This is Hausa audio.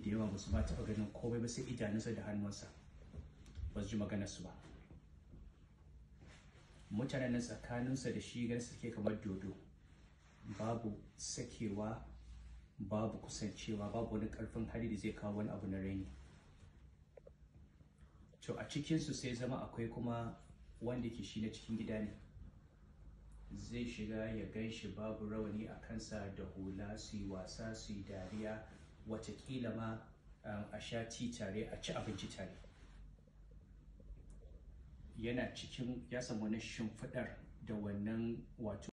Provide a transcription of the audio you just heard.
da yawa ba su ma taɓa ganin komai ba sai idanunsa da hannunsa ba su ji maganarsu ba mutanen nan tsakaninsa da shi ganin suke kamar dodo babu sakewa babu kusancewa babu wani karfin hali da zai kawo wani abu na raini to a cikinsu sai zama akwai kuma wanda ke shi na cikin gida ne zai shiga ya gan shi babu rawani a kansa da hula su yi wasa su yi dariya watakila ma a sha ti tare a ci abinci tare yana cikin ya samu wani shimfiɗar da wannan wato